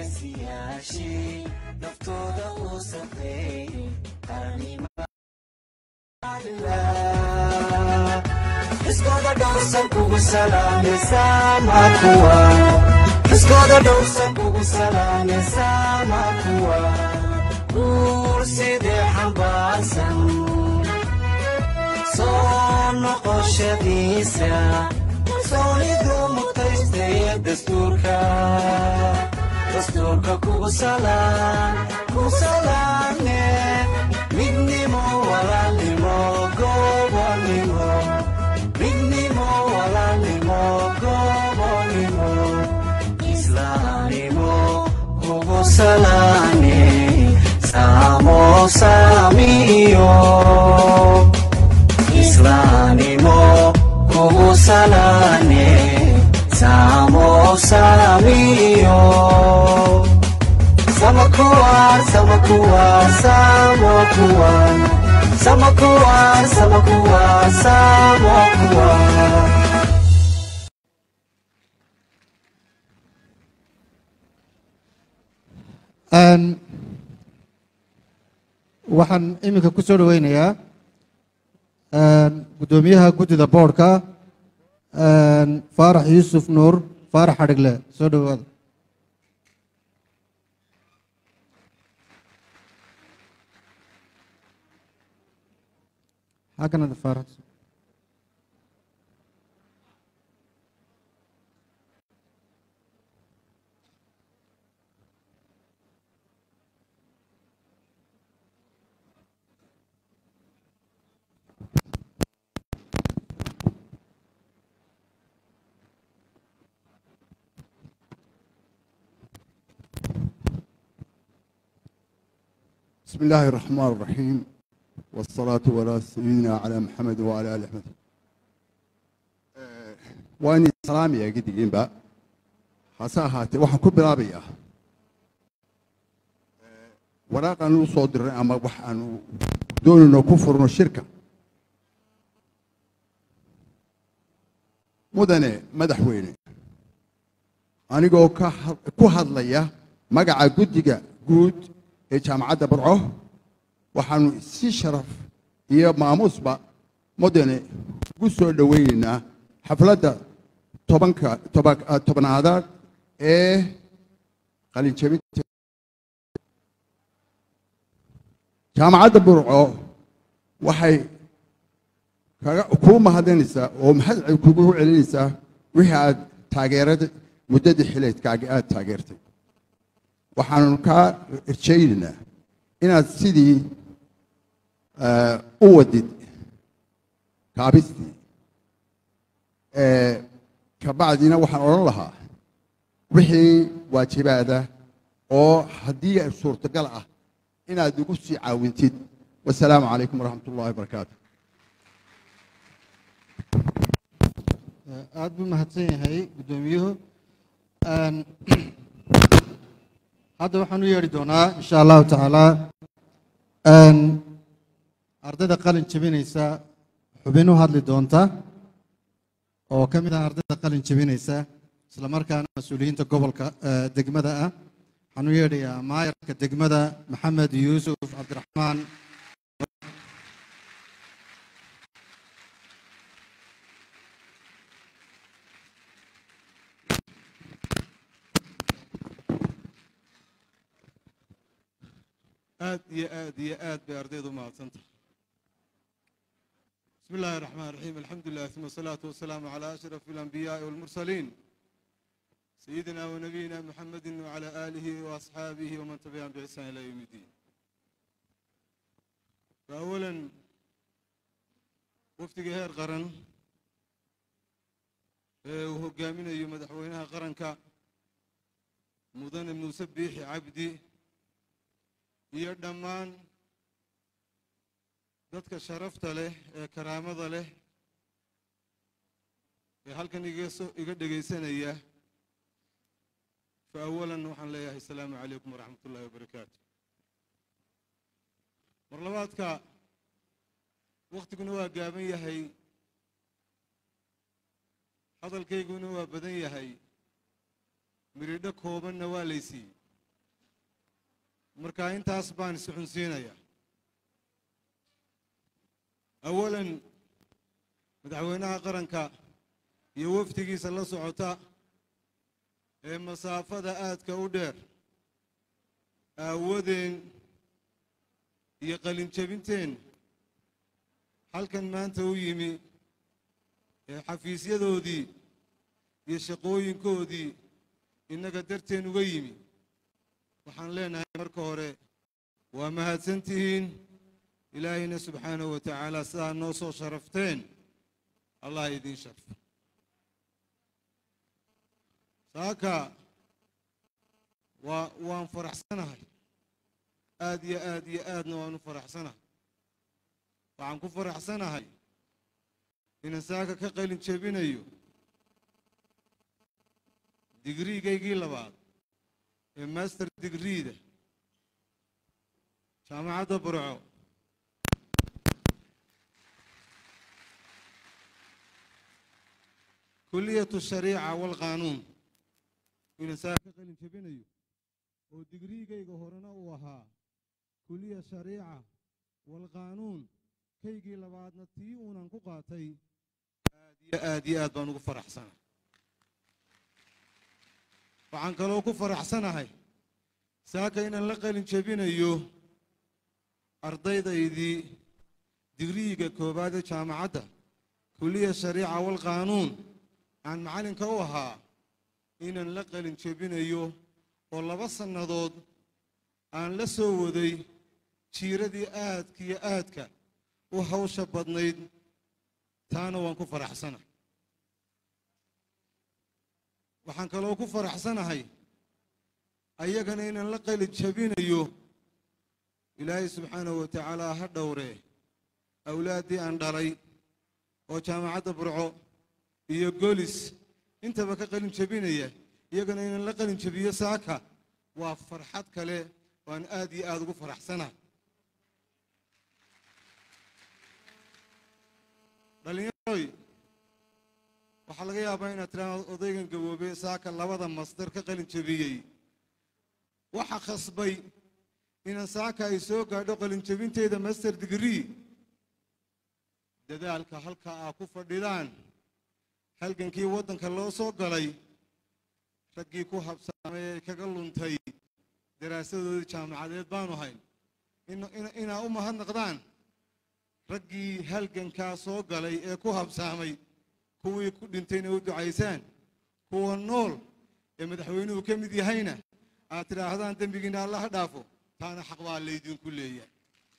geesiyaashii naftooda u safeeyey iskooda dhowrsan kugu salaamaysaa makuwa iskooda dhowrsan kugu salaamaysaa makuwa guur sidee xambaarsan soo noqoshadiisa soonidu mutaystaya dastuurka dastuurka kugu salaan kugu salaane midnimo walaalnimo gobonimo midnimo walaalnimo gobonimo islaamnimo kugu salaane samo samiyo islaamnimo kugu salaane samo samiyo samakuwan samakuwan samakuwan samakuwan samakuwan samakuwan waxaan iminka ku soo dhoweynayaa guddoomiyaha guddida boodhka faarax yuusuf nuur faarax xadhigle soo dhowaada halkanada faarax بسم الله الرحمن الرحيم والصلاة والسلام سيدنا على محمد وعلى آل محمد وأني سلامي يا قدي با حساهاتي waxaan ku bilaabayaa waraaqan u soo diray ama waxaan doonayno ku furno shirka mudane madaxweyne anigoo ka ku hadlaya magaca guddiga guud ee jaamacadda barco waxaanu si sharaf iyo maamuusba mudane ugu soo dhoweynaynaa xafladda tobanka tobanaadaad ee qalinjabinta jaamacadda burco waxay kaga kuu mahadinaysaa oo maxad kugu celinaysaa wixii aad taageerada muddadii xileedkaaga aad taageertay waxaanu kaa rajaynaynaa inaad sidii u wadid kaabistii kabacdina waxaan odhan lahaa wixii waajibaada oo haddii suurtagal ah inaad igu sii caawintid wasalaamu calaykum waraxmat ullahi wabarakaatu aada buu mahadsan yahay guddoomiyuhu hadda waxaan u yeedhi doonaa insha allahu tacaala ardayda qalin jebinaysa xubin u hadli doonta oo ka mid ah ardayda qalin jebinaysa isla markaana mas-uuliyiinta gobolka degmada ah waxaan u yeedhayaa maayarka degmada maxamed yuusuf cabdiraxmaan aad iyo aad iyo aad bay ardaydu mahadsantahay بسم الله الرحمن الرحيم الحمد لله ثم الصلاة والسلام على أشرف الأنبياء والمرسلين سيدنا ونبينا محمد وعلى آله وأصحابه ومن تبعهم بإحسان إلى يوم الدين فأولا وفد هير قرن وهو قامنا يوم مدحوينها قرن كا مدن من سبيح عبدي iyo dhammaan dadka sharafta leh ee karaamada leh ee halkan igaso iga dhegaysanaya fa awalan waxaan leeyahay asalaamu calaykum waraxmat ullahi wabarakaatu mar labaadka wakhtiguna waa gaaban yahay hadalkayguna waa badan yahay miridho koobanna waa laysiiyey marka intaas baan isxunsiinayaa awalan madaxweynaha qaranka iyo wafdigiisa la socota ee masaafada aadka u dheer aawadeen iyo qalinjabinteen halkan maanta u yimi ee xafiisyadoodii iyo shaqooyinkoodii innaga darteen uga yimi waxaan leenahay marka hore waa mahadsan tihiin ilaahayna subxaanahu wa tacaala sidaa noo soo sharafteen allah idiin sharfo saaka waa waan faraxsanahay aad iyo aad iyo aadna waan u faraxsanahay waxaan ku faraxsanahay inaan saaka ka qalin jebinayo digriigaygii labaad ee master digriida jaamacadda burco kuliyatu shariica walqaanuun inaan saaka ka qalin jebinayo oo digriigayga horena uu ahaa kuliya shariica walqaanuun kaygii labaadna tii uunan ku qaatay aad iyo aad iyo aad baan ugu faraxsanahay waxaan kaloo ku faraxsanahay saaka inaan la qalin jebinayo ardaydaydii digriiga koowaad ee jaamacadda kuliya shariica walqaanuun aan macallinka u ahaa inaan la qalin jebinayo oo laba sannadood aan la soo waday jiiradii aadka iyo aadka u hawsha badnayd taana waan ku faraxsanahay waxaan kaloo ku faraxsanahay ayagana inaan la qalin jebinayo ilaahay subxaanahu wa tacaala ha dhowree awlaaddii aan dhalay oo jaamacadda burco iyo golis intaba ka qalin jebinaya iyagana inaan la qalin jebiyo saaka waa farxad kale waan aad iyo aad ugu faraxsanahay dhallinyaroy waxaa laga yaabaa inaad tidhaahdo odaygan gaboobey saaka labada masdar ka qalin jebiyey waxa khasbay inaan saaka ay soo gaadho qalin jebinteyda master degree dadaalka halka aa ku fadhidaan halgankii waddanka loo soo galay raggii ku habsaamay ee kaga luntay daraasadoodii jaamacadeed baanu hayn inaa u mahadnaqdaan raggii halgankaa soo galay ee ku habsaamay kuwii ku dhintayna u ducaysaan kuwa nool ee madaxweynuhu ka mid yahayna aad tidhaahdaan dembigiina alla ha dhaafo taana xaq baa laydinku leeyahay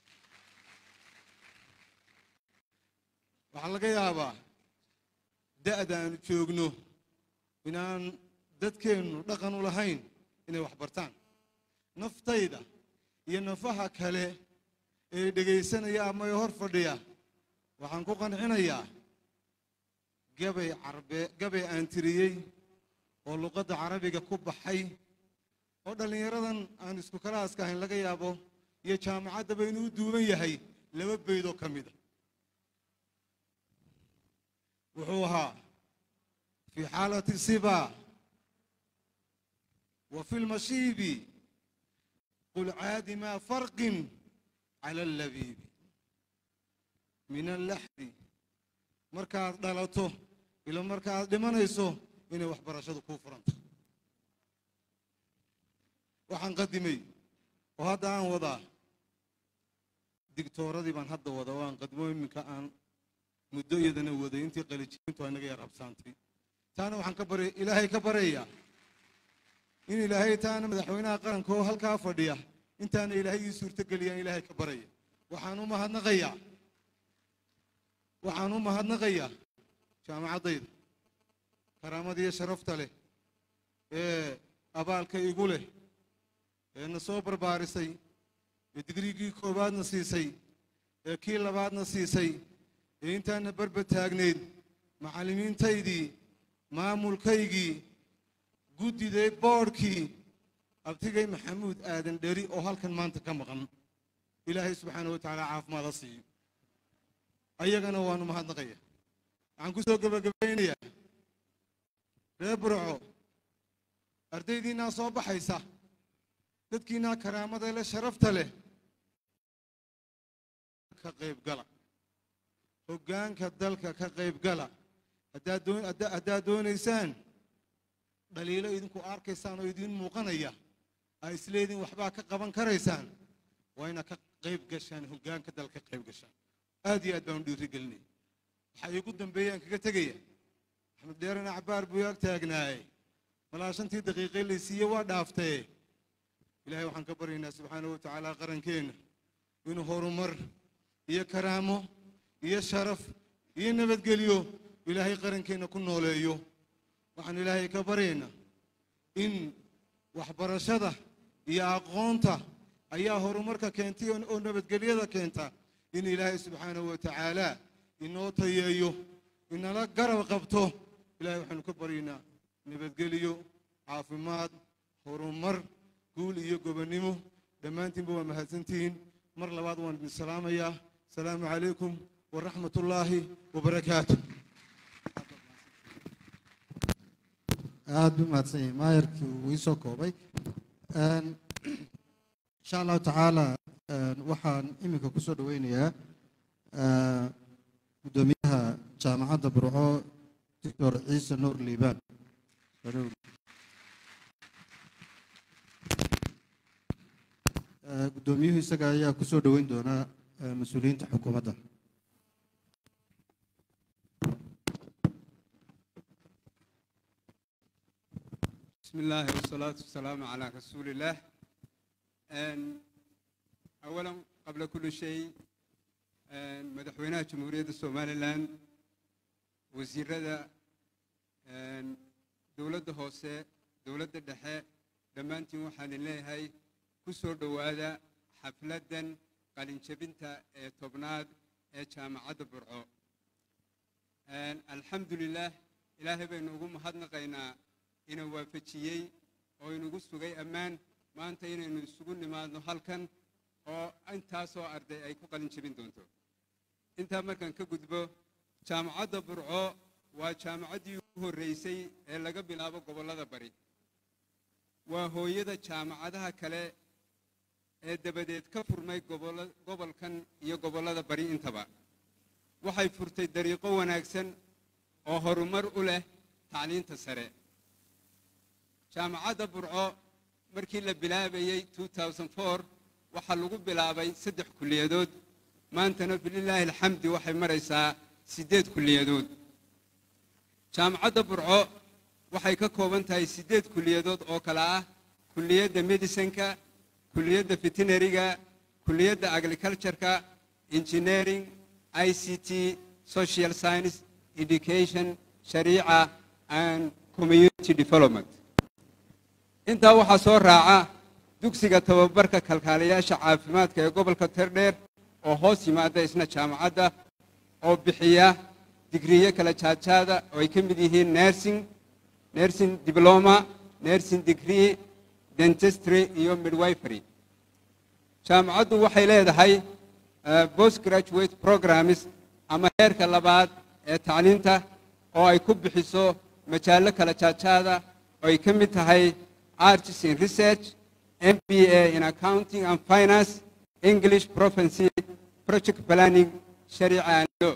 waxaa laga yaabaa da'da aanu joogno inaan dadkeennu dhaqan u lahayn inay wax bartaan naftayda iyo nafaha kale ee dhegaysanaya ama ee hor fadhiya waxaan ku qancinayaa gabay carbe gabay aan tiriyey oo luqadda carabiga ku baxay oo dhallinyaradan aan isku kalaaska ahayn laga yaabo iyo jaamacaddaba inuu u duuban yahay laba beydoo ka mida wuxuu ahaa fii xaalati siba wa fi lmashiibi qul caadi maa farqin cala allabiibi min allaxdi markaad dhalato ila markaaad dhimanayso inay waxbarashadu kuu furanta waxaan qadimay oo hadda aan wadaa digtooradii baan hadda wadaa oo aan qadimo iminka aan muddo iyadana waday intii qalijintu ay naga yar habsaantay taana waxaan ka bara ilaahay ka baryayaa in ilaahay taana madaxweynaha qaranka oo halkaa fadhiya intaana ilaahay ii suurtogeliyaan ilaahay ka baraya waxaan u mahadnaqayaa waxaan u mahadnaqayaa jaamacaddayda karaamada iyo sharafta leh ee abaalka igu leh ee na soo barbaarisay ee digriigii koowaadna siisay ee kii labaadna siisay ee intaana barba taagnayd macallimiintaydii maamulkaygii guddiday boodhkii abtigay maxamuud aadan dheri oo halkan maanta ka maqan ilaahay subxaana wa tacaala caafimaad ha siiyo ayagana waanu mahadnaqaya waxaan ku soo gebagabaynayaa reer burco ardaydiinnaa soo baxaysa dadkiinaa karaamada leh sharafta leh ka qayb gala hoggaanka dalka ka qayb gala haddaad doon- hadda- haddaad doonaysaan dhaliilo idinku arkaysaan oo idiin muuqanaya aa isleediin waxbaa ka qaban karaysaan waa inaad ka qayb gashaan hoggaanka dalka ka qayb gashaan aad iyo aad baan u dhiirigelinay waxaa iigu dambeeyaan kaga tegaya axmed dheerana cabaar buu ag taagnaayey malaa shantii daqiiqe laysiiye waa dhaaftee ilaahay waxaan ka baryaynaa subxaanahu wa tacaala qarankeenna inuu horumar iyo karaamo iyo sharaf iyo nabadgelyo ilaahay qarankeenna ku nooleeyo waxaan ilaahay ka baryaynaa in waxbarashada iyo aqoonta ayaa horumarka keentay oo oo nabadgelyada keenta in ilaahay subxaanahu wa tacaala inoo tayeeyo inala garab qabto ilaahay waxaanu ka baryaynaa nabadgelyo caafimaad horumar guul iyo gobonnimo dhammaantiinba waa mahadsantihiin mar labaad waan idin salaamayaa asalaamu calaykum waraxmat ullaahi wabarakaatu aad buu mahadsan yahay maayarkii uu ii soo koobay Een, insha allahu tacaala een, waxaan iminka ku soo dhoweynayaa eh, guddoomiyaha jaamacadda burco doctor ciise nuur liibaan Eh, guddoomiyuhu isaga ayaa ku soo dhoweyn doona eh, mas-uuliyiinta xukuumadda بسم الله والصلاة والسلام على رسول الله أن أولا قبل كل شيء أن مدحوينها جمهورية الصومالي لان وزير هذا أن دولة هوسة دولة الدحاء دمانتي وحان الله هاي كسور دوادا حفلة قالين شبنتا تبناد جامعة برعو أن الحمد لله إلهي بينوغم هدنا قينا inuu waafajiyey oo inagu sugay ammaan maanta inaynu isugu nimaadno halkan oo intaasoo arday ay ku qalin jebin doonto intaa markaan ka gudbo jaamacadda burco waa jaamacaddii ugu horreysay ee laga bilaabo gobollada bari waa hooyada jaamacadaha kale ee dabadeed ka furmay gobollo- gobolkan iyo gobollada bari intaba waxay furtay dariiqo wanaagsan oo horumar u leh tacliinta sare jaamacadda burco markii la bilaabayey 2004 waxaa lagu bilaabay saddex kulliyadood maantana bililaahi alxamdi waxay maraysaa siddeed kulliyadood jaamacadda burco waxay ka kooban tahay siddeed kulliyadood oo kale ah kulliyadda medicinka kulliyadda veterinariga kulliyadda agricultureka engineering i c t social science education shariica and community development intaa waxaa soo raaca dugsiga tababarka kalkaaliyaasha caafimaadka ee gobolka terdheer oo hoos yimaada isna jaamacadda oo bixiya digriyo kala jaadjaada oo ay ka mid yihiin nursing nursing diploma nursing degree dentistry iyo midwifery jaamacaddu waxay leedahay eh, postgraduate programs ama heerka labaad ee tacliinta oo ay ku bixiso majaallo kala jaadjaada oo ay ka mid tahay arts in research mba in accounting and finance english proficiency project planning shariica and law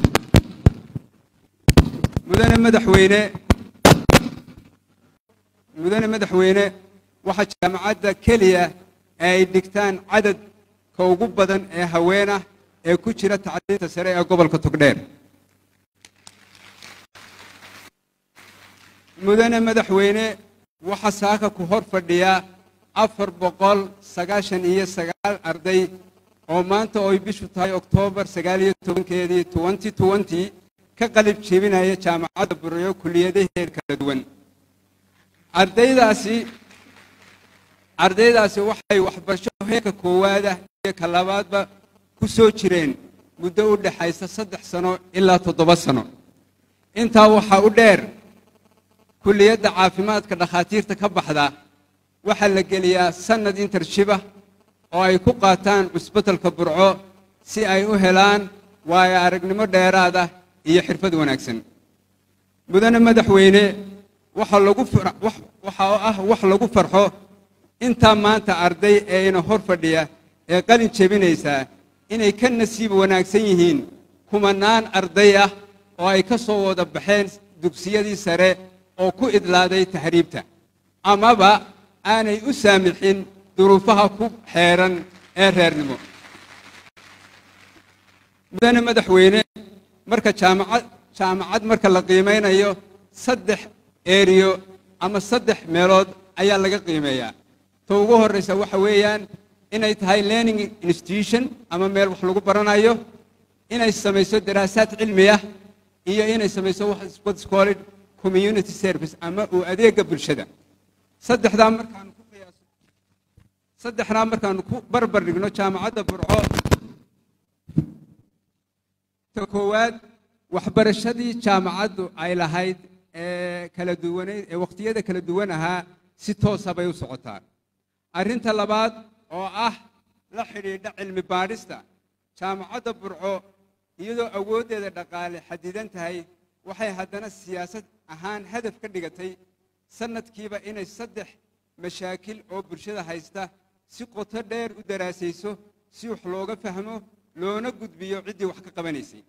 mudane madaxweyne mudane madaxweyne waxaa jaamacadda keliya ee ay dhigtaan cadadka ugu badan ee haween ah ee ku jira tacliinta sare ee gobolka togdheer mudane madaxweyne waxaa saaka ku hor fadhiya afar boqol sagaashan iyo sagaal arday oo maanta oo ay bishu tahay oktoobar sagaal iyo tobankeedii twenty twenty ka qalib jebinaya jaamacadda buryo kuliyadaheed kala duwan ardaydaasi ardaydaasi waxay waxbarasho heerka koowaada iyo ka labaadba ku soo jireen muddo u dhexaysa saddex sano ilaa toddoba sano intaa waxaa u dheer kulliyadda caafimaadka dhakhaatiirta ka baxda waxaa la geliyaa sannad intershibah oo ay ku qaataan cusbatalka burco si ay u helaan waayo aragnimo dheeraada iyo xirfad wanaagsan mudane madaxweyne waxaa lagu far- wax- waxa oo ah wax lagu farxo intaa maanta arday ee ina hor fadhiya ee qalin jebinaysaa inay ka nasiib wanaagsan yihiin kumanaan arday ah oo ay ka soo wada baxeen dugsiyadii sare oo ku idlaaday tahriibta amaba aanay u saamixin duruufaha ku xeeran ee reernimo mudane madaxweyne marka jaamacad jaamacad marka la qiimaynayo saddex eriyo ama saddex meelood ayaa laga qiimeeyaa ta ugu horraysa waxa weeyaan inay tahay learning institution ama meel wax lagu baranayo inay samayso daraasaad cilmi ah iyo inay samayso what's called community service ama uu adeega bulshada saddexdaa markaanu ku qiyaaso saddexdaa markaanu ku barbar dhigno jaamacadda burco ta koowaad waxbarashadii jaamacaddu ay lahayd ee kala duwaneyd ee wakhtiyada kala duwan ahaa si toosa bay u socotaa arrinta labaad oo ah la xidhiidha cilmi baadhista jaamacadda burco iyadoo awooddeeda dhaqaale xadidan tahay waxay haddana siyaasad ahaan hadaf ka dhigatay sannadkiiba inay saddex mashaakil oo bulshada haysta si qoto dheer u daraasayso si wax looga fahmo loona gudbiyo ciddii wax ka qabanaysay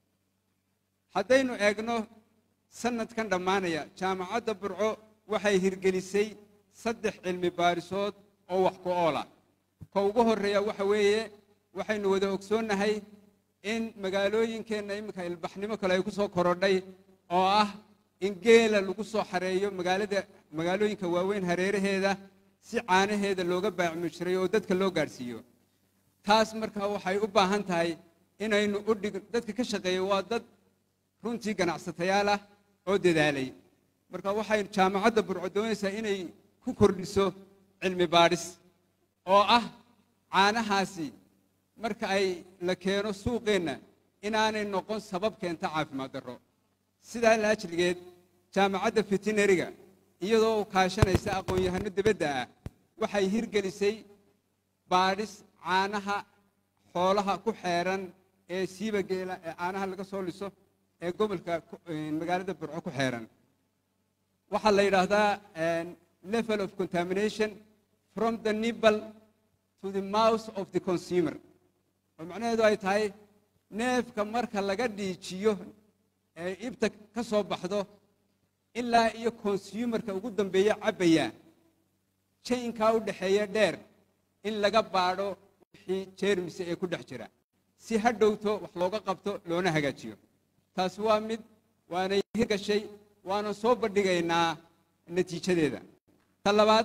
haddaynu eegno sannadkan dhammaanaya jaamacadda burco waxay hirgelisay saddex cilmi baadhisood oo wax ku oola ka ugu horreeya waxa weeye waxaynu wada ogsoonnahay in magaalooyinkeenna iminka ilbaxnimo kale ay ku soo korodhay oo ah in geela lagu soo xareeyo magaalada magaalooyinka waaweyn hareeraheeda si caanaheeda looga baacmujiray oo dadka loo gaadhsiiyo taas markaa waxay u baahan tahay inaynu u dhig dadka ka shaqeeya waa dad runtii ganacsatayaal ah oo dadaalay marka waxay jaamacadda burco doonaysaa inay ku kordhiso cilmi baadhis oo ah caanahaasi marka ay la keeno suuqeenna inaanay noqon sabab keenta caafimaad darro sidaa laajligeed jaamacadda fitinariga iyadoo kaashanaysa aqoon-yahano dibadda ah waxay hirgelisay baadhis caanaha xoolaha ku xeeran ee siiba geela ee caanaha laga soo liso ee gobolka magaalada burco ku xeeran waxaa la yidhaahdaa level of contamination from the nibble to the mouth of the consumer oo macnaheedu ay tahay neefka marka laga dhiijiyo ee ibta ka soo baxdo ilaa iyo consumerka ugu dambeeya cabbaya jaynkaa u dhexeeya dheer in laga baadho wixii jeermise ee ku dhex jira si ha dhowto wax looga qabto loona hagaajiyo taasi waa mid waanay hirgashay waanan soo bandhigaynaa natiijadeeda ta labaad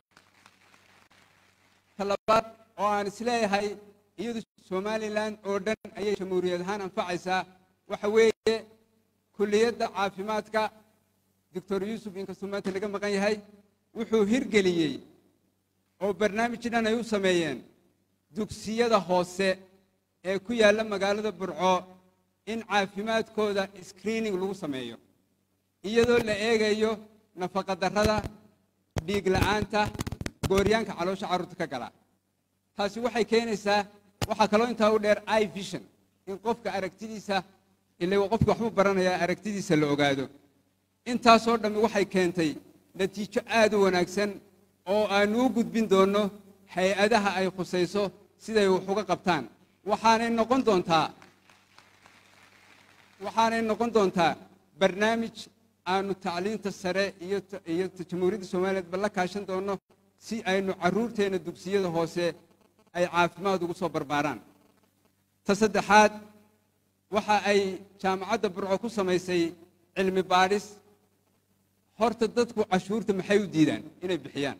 ta labaad oo aan isleeyahay iyadu somalilan oo dhan ayay jamhuuriyad ahaan anfacaysaa waxa weeye kulliyadda caafimaadka doctor yuusuf inkastuu maanta naga maqan yahay wuxuu hirgeliyey oo barnaamij dhan ay u sameeyeen dugsiyada hoose ee ku yaalla magaalada burco in caafimaadkooda screening lagu sameeyo iyadoo la eegayo nafaqadarrada dhiig la'aanta gooryaanka caloosha carruurta ka gala taasi waxay keenaysaa waxaa kaloo intaa u dheer i vision in qofka aragtidiisa ila qofka waxbuu baranayaa aragtidiisa la ogaado intaasoo dhammi waxay keentay natiijo aad u wanaagsan oo aanu u gudbin doonno hay-adaha ay khusayso siday wax uga qabtaan waxaanay noqon doontaa waxaanay noqon doontaa barnaamij aanu tacliinta sare iyo iyo jamhuuriyadda soomaaliyeedba la kaashan doonno si aynu carruurteenna dugsiyada hoose ay caafimaad ugu soo barbaaraan ta saddexaad waxa ay jaamacadda burco ku samaysay cilmi baadhis horta dadku cashuurta maxay u diidaan inay bixiyaan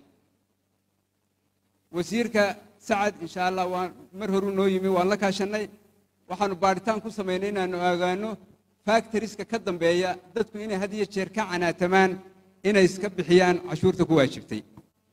wasiirka sacad insha allah waa mar horuu noo yimi waan la kaashannay waxaanu baadhitaan ku samaynay inaanu ogaano factoriska ka dambeeya dadku inay had iyo jeer ka canaatamaan inay iska bixiyaan cashuurta ku waajibtay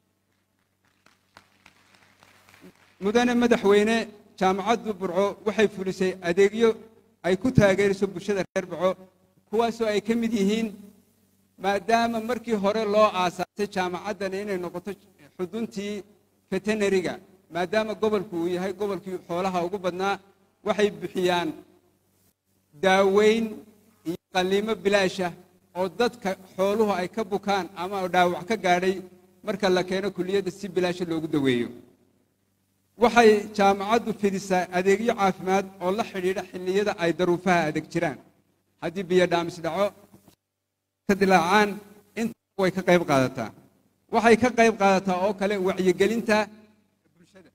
mudane madaxweyne jaamacaddu burco waxay fulisay adeegyo ay ku taageerayso bulshada reer burco kuwaasoo ay ka mid yihiin maadaama markii hore loo aasaasay jaamacaddani inay noqoto xuduntii veterinariga maadaama gobolku uu yahay gobolkii xoolaha ugu badnaa waxay bixiyaan daaweyn iyo qalliimo bilaasha oo dadka xooluhu ay ka bukaan ama dhaawac ka gaadhay marka la keeno kuliyadda si bilaasha loogu daweeyo waxay jaamacaddu fidisaa adeegyo caafimaad oo la xidhiidha xilliyada ay daruufaha adeeg jiraan haddii biyo dhaamis dhaco ka dilaacaan inta way ka qayb qaadataa waxay ka qayb qaadataa oo kale wacyigelinta bulshada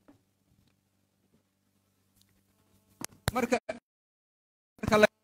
marka marka la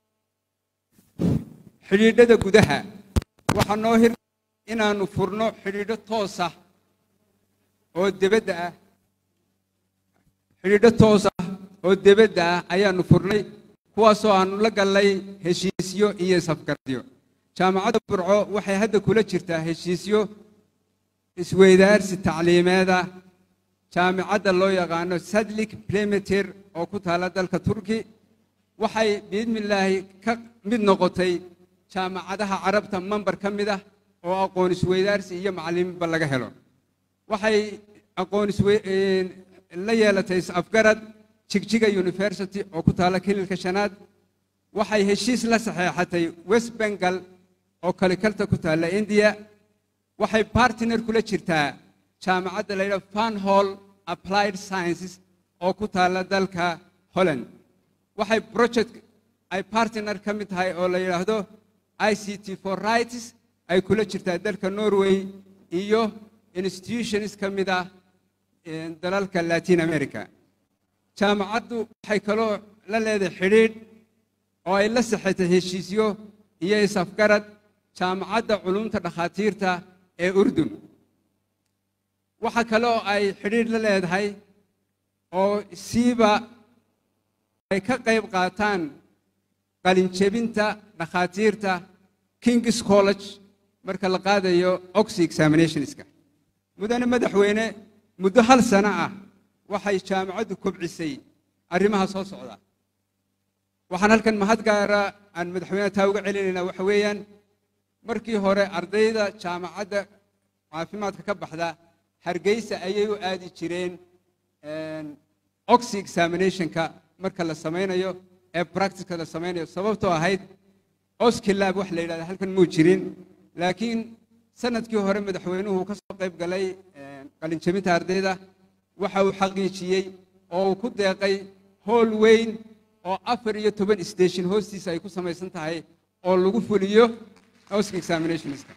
xidhiidhada gudaha waxaa noo hir inaannu furno xidhiidho toosa oo debadda ah xidhiidho toos ah oo debadda ah ayaannu furnay kuwaasoo aannu la gallay heshiisyo iyo isafgaradyo jaamacadda burco waxay hadda kula jirtaa heshiisyo isweydaarsi tacliimeeda jaamicadda loo yaqaano sadlik plemeter oo ku taala dalka turki waxay biidnillaahi ka mid noqotay jaamacadaha carabta mambar ka mid ah oo aqoon isweydaarsi iyo macallimiinba laga helo waxay aqoon la yeelatay is-afgarad jigjiga university oo ku taala kililka shanaad waxay heshiis la saxeexatay west bengal oo kalikalta ku taalla indiya waxay bartiner kula jirtaa jaamacadda la yidhaha fanhall applied sciences oo ku taalla dalka holland waxay project ay bartiner ka mid tahay oo la yidhaahdo i c t for rights ay kula jirtaa dalka norway iyo institutions ka mid ah dalalka latin america jaamacaddu waxay kaloo la leedahay xidhiidh oo ay la saxatay heshiisyo iyo is-afgarad jaamacadda culumta dhakhaatiirta ee urdun waxa kale oo ay xidhiidh la leedahay oo siiba ay ka qayb qaataan qalinjebinta dhakhaatiirta kings college marka la qaadayo oxy examinationska mudane madaxweyne muddo hal sano ah waxay jaamacaddu kobcisay arrimaha soo socda waxaan halkan mahad gaara aan madaxweyneha taa uga celinaynaa waxa weeyaan markii hore ardayda jaamacadda caafimaadka ka baxda hargeysa ayay u aadi jireen oxy examinationka marka la samaynayo ee practicka la samaynayo sababtoo ahayd oskilab wax la yidhahda halkan muu jirin laakiin sanadkii hore madaxweynuhu ka soo qayb galay qalinjebinta ardayda waxa uu xaqiijiyey oo uu ku deeqay hool weyn oo afar iyo toban station hoostiisa ay ku samaysan tahay oo lagu fuliyo oska examinationska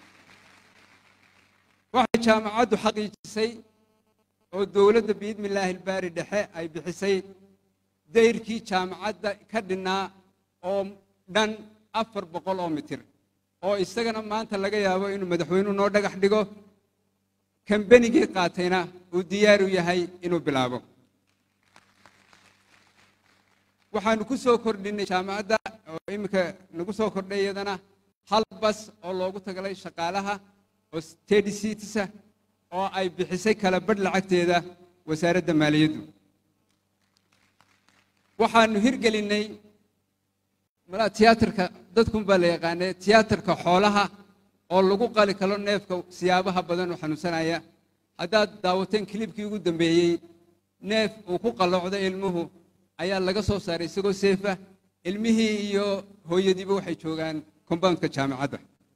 waxay jaamacaddu xaqiijisay oo dowladda biidmillaahi ilbaari dhexe ay bixisay dayrkii jaamacadda ka dhinnaa oo dhan afar boqol oo mitir oo isagana maanta laga yaabo inuu madaxweynuhu noo dhagax dhigo kambenigii qaatayna uu diyaaru yahay inuu bilaabo waxaanu ku soo kordhinay jaamacadda oo iminka nagu soo kordhay iyadana hal bas oo loogu tagalay shaqaalaha oo stedi citisa oo ay bixisay kala badh lacagteeda wasaaradda maaliyaddu waxaanu hirgelinnay malaa tiyaatarka dadkun baa la yaqaanee tiyaatarka xoolaha oo lagu qali kalo neefka siyaabaha badan oo xanuunsanaya haddaad daawateen kilibkii ugu dambeeyey neef uu ku qalloocday ilmuhu ayaa laga soo saaray isagoo seefa ilmihii iyo hooyadiiba waxay joogaan compoundka jaamacadda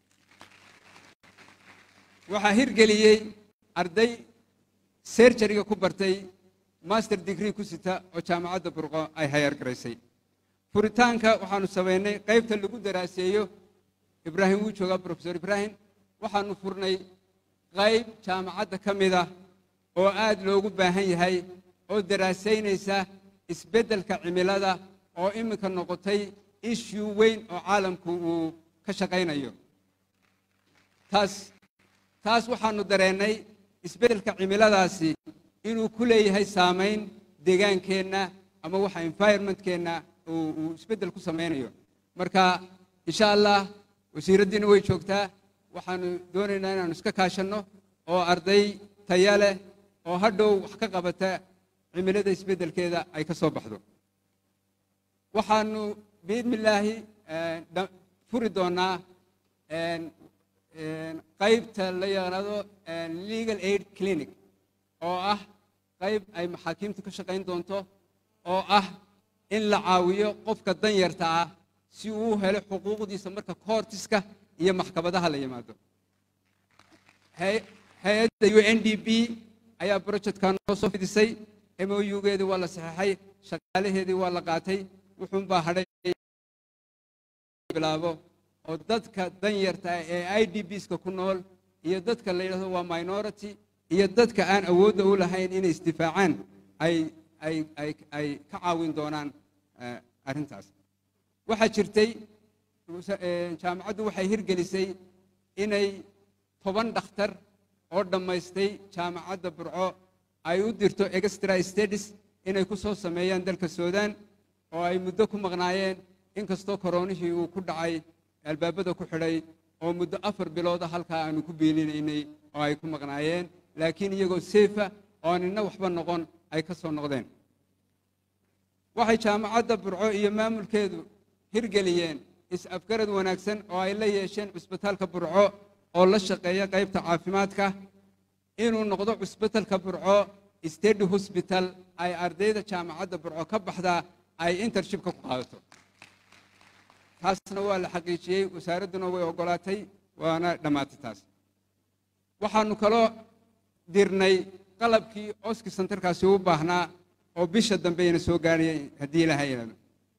waxaa hirgeliyey arday serjariga ku bartay master degree ku sita oo jaamacadda burqo ay hayaar garaysay furitaanka waxaanu samaynay qaybta lagu daraaseeyo ibraahim wuu joogaa brofesor ibraahim waxaanu furnay qayb jaamacadda ka mid ah oo aad loogu baahan yahay oo daraasaynaysa isbeddelka cimilada oo iminka noqotay issue weyn oo caalamku uu ka shaqaynayo taas taas waxaanu dareennay isbeddelka cimiladaasi inuu ku leeyahay saamayn deegaankeenna ama waxa environmentkeenna uu isbeddel ku samaynayo marka insha allah wasiiraddiina way joogtaa waxaanu doonaynaa inaanu iska kaashanno oo arday taya leh oo hadhow wax ka qabata cimilada isbeddelkeeda ay ka soo baxdo waxaanu biidnillaahi furi doonnaa qaybta la yaqaado legal aid clinic oo ah qayb ay maxaakiimtu ka shaqayn doonto oo ah in la caawiyo qofka danyarta ah si uu u helo xuquuqdiisa marka koortiska iyo maxkamadaha la yimaado hay-adda u n d b ayaa projectkan noo soo fidisay mougeedii waa la saxeexay shaqaalaheedii waa la qaatay wuxuunbaa hadhay bilaabo oo dadka danyarta ah ee i d bska ku nool iyo dadka la yidhahdo waa minority iyo dadka aan awoodda u lahayn inay isdifaacaan ay ay ay ay ka caawin doonaan eh, arrintaas waxaa jirtay wasa- eh, jaamacaddu waxay hirgelisay inay toban dhakhtar oo dhammaystay jaamacadda burco ay u dirto extra studies inay ku soo sameeyaan dalka suudaan oo ay muddo ku maqnaayeen inkastoo koronihii uu ku dhacay albaabada ku xidhay oo muddo afar bilooda halkaa aanu ku biilinaynay oo ay ku maqnaayeen laakiin iyagoo seefa oo nina waxba noqon ay ka soo noqdeen waxay jaamacadda burco iyo maamulkeedu hirgeliyeen is-afgarad wanaagsan oo ay la yeesheen cusbitaalka burco oo la shaqeeya qaybta caafimaadka inuu noqdo cusbitalka burco stady hosbital ay ardayda jaamacadda burco ka baxdaa ay intershipka ku qaadato taasna waa la xaqiijiyey wasaaradduna way oggolaatay waana dhammaatay taas waxaannu kaloo dirnay qalabkii oski santarkaasi u baahnaa oo bisha dambeyna soo gaarhaya haddii ilaha yidhahdo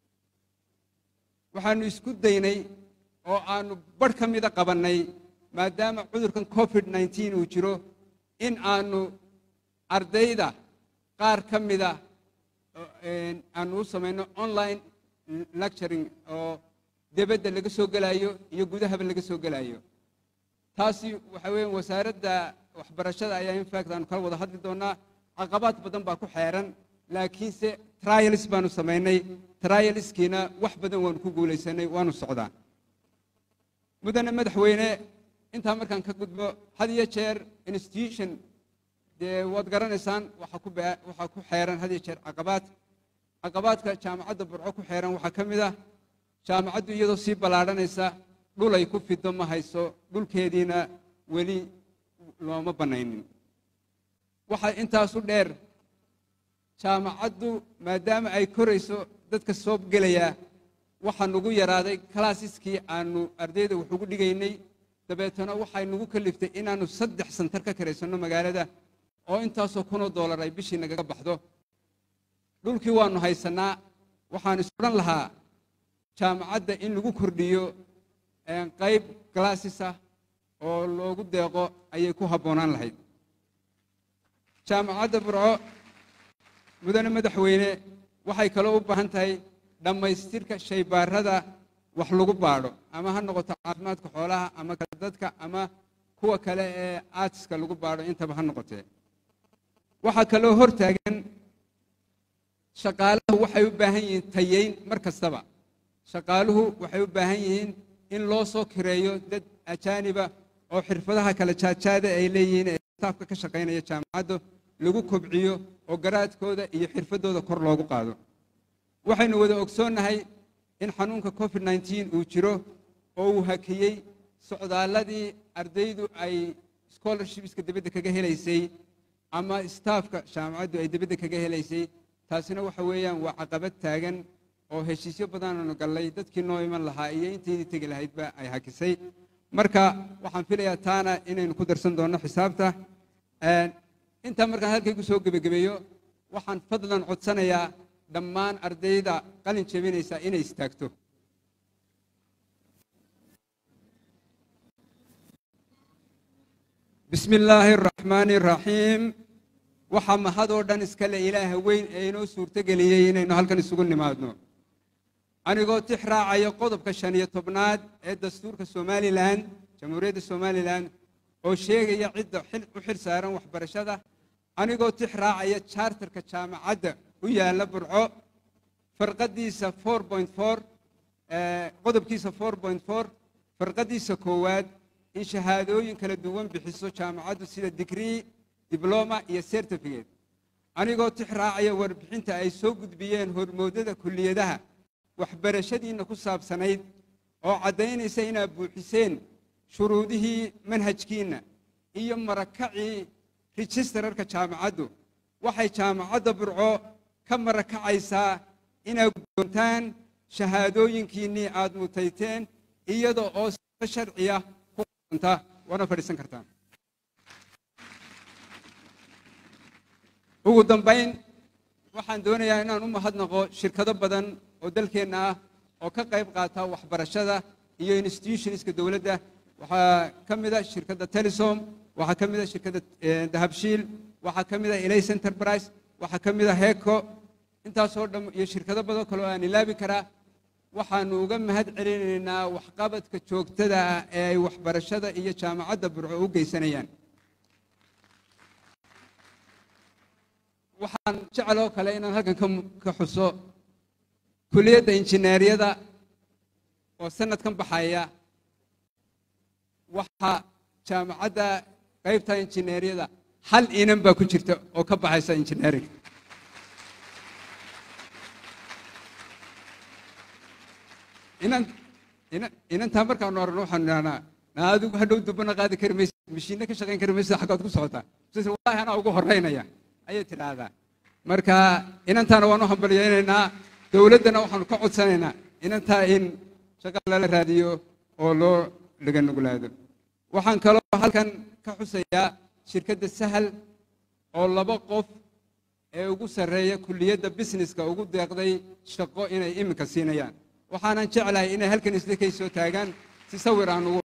waxaannu isku daynay oo aannu barh ka mida qabannay maadaama cudurkan covid 19 uu jiro in aannu ardayda qaar ka mida oo, een, aannu u samayno online lecturing oo debadda laga soo gelayo iyo gudahaba laga soo gelayo taasi waxa weeye wasaaradda waxbarashada ayaa infact aanu kala wada hadli doonaa caqabaad badan baa ku xeeran laakiinse trials baanu samaynay trialskiina wax badan waanu ku guulaysanay waanu socdaa mudane madaxweyne intaa markaan ka gudbo had iyo jeer institution dee waad garanaysaan waxa ku baa- waxaa ku xeeran had iyo jeer caqabaad caqabaadka jaamacadda burco ku xeeran waxaa ka mid ah jaamacaddu iyadoo sii ballaadhanaysa dhul ay ku fido ma hayso dhulkeediina weli looma bannaynin waxaa intaasu dheer jaamacaddu maadaama ay korayso dadka soo gelaya waxaa nugu yaraaday kalaasiskii aanu ardayda wax ugu dhigaynay dabeetana waxay nugu kaliftay inaannu saddex santar ka karaysanno magaalada oo intaasoo kunoo doolar ay bishii nagaga baxdo dhulkii waannu haysannaa waxaan is odhan lahaa jaamacadda in lagu kordhiyo een, qayb galaasis ah oo loogu deeqo ayay ku habboonaan lahayd jaamacadda burco mudane madaxweyne waxay kaloo u baahan tahay dhammaystirka shaybaarada wax lagu baadho ama ha noqoto caafimaadka xoolaha ama ka dadka ama kuwa kale ee aatiska lagu baadho intaba ha noqotee waxaa kaloo hor taagan shaqaaluhu waxay u baahan yihiin tayeyn mar kastaba shaqaaluhu waxay u baahan yihiin in loo soo kireeyo dad ajaaniba oo xirfadaha kala jaadjaada ay leeyihiin ee staafka ka shaqaynaya jaamacaddu lagu kobciyo oo garaadkooda iyo xirfadooda kor loogu qaado waxaynu wada ogsoonnahay in xanuunka covid 19 uu jiro oo uu hakiyey socdaalladii ardaydu ay scholarshipska dibadda kaga helaysay ama staafka jaamacaddu ay dibadda kaga helaysay taasina waxa weeyaan waa caqabad taagan oo heshiisyo badanaanu gallay dadkii noo iman lahaa iyo intaydii tegi lahaydba ay hakisay marka waxaan filayaa taana inaynu ku darsan doonno xisaabta Een, intaa markaan halkaygu soo gebagabeeyo waxaan fadlan codsanayaa dhammaan ardayda qalin jebinaysa inay istaagto bismi illaahi araxmaani araxiim waxaa mahadoo dhan iskale ilaaha weyn ee inoo suurtogeliyey inaynu halkan isugu nimaadno anigoo tix raacaya qodobka shan iyo tobnaad ee dastuurka somalilan jamhuuriyadda somalilan oo sheegaya cidda xil- u xil saaran waxbarashada anigoo tix raacaya charterka jaamacadda u yaalla burco farqadiisa 4.4 ee, qodobkiisa 4.4 farqadiisa koowaad in shahaadooyin kala duwan bixiso jaamacaddu sida digrii dibloma iyo certificate anigoo tix raacaya warbixinta ay soo gudbiyeen hormoodada kulliyadaha waxbarashadiinna ku saabsanayd oo caddaynaysa inaad buuxiseen shuruudihii manhajkiinna iyo marakacii rijistararka jaamacaddu waxay jaamacadda burco ka marakacaysaa inaad guddoontaan shahaadooyinkiinnii aad mutayteen iyada oo sifa sharciya ku qonta waana fadhiisan kartaan ugu dambayn waxaan doonayaa inaan u mahadnaqo shirkado badan oo dalkeenna ah oo ka qayb qaata waxbarashada iyo institutionska dowladda waxaa ka mid a shirkadda telesom waxaa ka mid a shirkadda eh, dahabshiil waxaa ka mid a elays enterprise waxaa ka mid a heco intaasoo dham iyo shirkado badan kale oo aan ilaabi karaa waxaanu uga mahad celinaynaa waxqabadka joogtada ah ee ay waxbarashada iyo jaamacadda burco u geysanayaan waxaan jeceloo kale inaan halkan ka mu- ka xuso kuliyadda injineeriyada oo sanadkan baxaya waxaa jaamacadda qaybta injineeriyada hal inan baa ku jirta oo ka baxaysa injineering inan inan inantaa markaanu aragno waxaanu idhahnaa "Naa adigu hadhow dubana qaadi kari maysid mashiinna ka shaqayn kari maysid xaggaad ku socotaa sis wallaahi anaa ugu horeynaya ayay tidhaahdaa marka inantaana waanu hambalyaynaynaa dowladdana waxaanu ka codsanaynaa inantaa in shaqa lala raadiyo oo loo laga nuglaado waxaan kaloo halkan ka xusayaa shirkadda sahal oo laba qof ee ugu sarreeya kulliyadda businesska ugu deeqday shaqo inay iminka siinayaan waxaanan jeclahay inay halkan isla kay soo taagaan si sawir aan ugu